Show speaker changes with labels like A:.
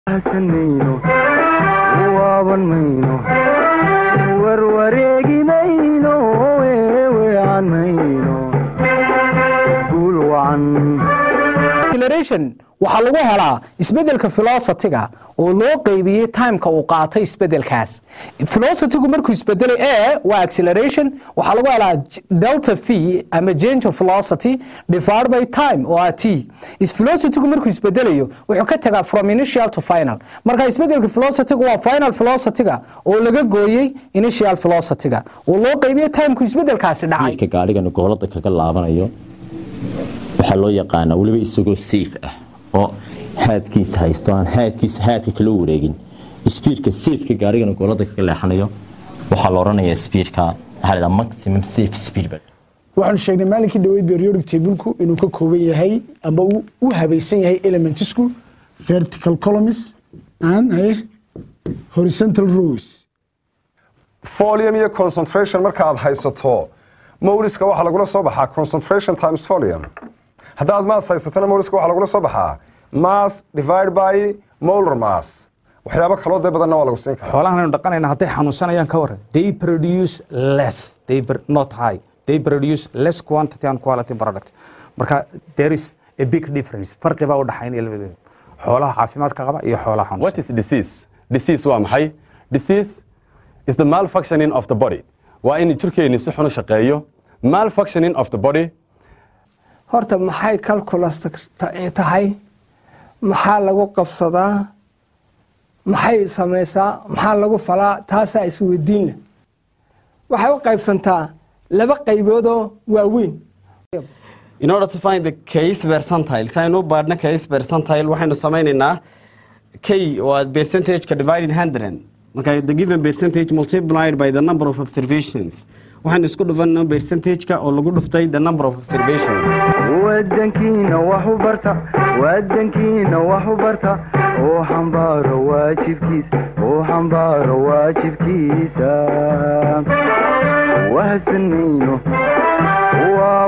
A: wahsan mayno waaban mayno warwareegi mayno weeweecan mayno guul wacan
B: acceleration waxaa lagu helaa isbedelka velocity-ga oo loo qeybiyey timeka uu qaatay isbedelkaas velocity-gu markuu isbedelay a waa acceleration waxaa lagu helaa delta v ama change of velocity divided by time oo ah t is velocity-gu markuu isbedelayo wuxuu ka tagaa from initial to final marka isbedelka velocity-gu waa final velocity-ga oo laga gooyey initial velocity-ga oo loo qeybiyey timeka isbedelkaasi dhacay
C: ka gaarigana goolada kaga laabanayo waxaa loo yaqaanaa weliba isagoo safe ah oo haadkiisa haysto aan haadkiisa haadka kala wareegin speedka safeka gaarigana goolada kaga leexanayo waxaa la odhanayaa speedka waxaa la yidhaha maximum safe speed baa
D: waxaanu sheegnay maalinkii dhaweyd periodic tableku inuu ka kooban yahay ama uu u habaysan yahay elementsku vertical columns and eh, horizontal rows
E: folium iyo concentration marka aad haysato moliska waxaa lagula soo baxaa concentration times folium haddaad mass haysatana moliska waxaa lagula soo baxaa mass divide by molar mass waxyaabo kaloo dee badanna waa lagu siin karaa
F: xoolahan aynu dhaqanayna hadday xanuunsanayaan ka waran they produce less they pr- not high they produce less quantity and quality product marka there is a big difference farqi baa u dhaxaynaya labadooda xoolaha caafimaadka qaba iyo xoolaha xanuunsan
G: What is disease? Disease waa maxay? Disease is the malfunctioning of the body. Waa in jirkeeni si xun u shaqeeyo. Malfunctioning of the body
H: horta maxay calculus tahay maxaa lagu qabsadaa maxay samaysaa maxaa lagu falaa taasaa isweydiinna waxay u qaybsantaa laba qayboodoo waaweyn
I: In order to find the case percentile, si aynu u baadhno case percentile, waxaynu samaynaynaa k waa percentage-ka divided 100. Marka the given percentage multiplied by the number of observations. Waxaynu isku dhufanno percentage-ka oo lagu dhuftay the number of observations.
A: wadankiina wax u barta wadankiina wax u barta oo xambaaro waajibkiisa oo xambaaro waajibkiisa wahsan mayno waa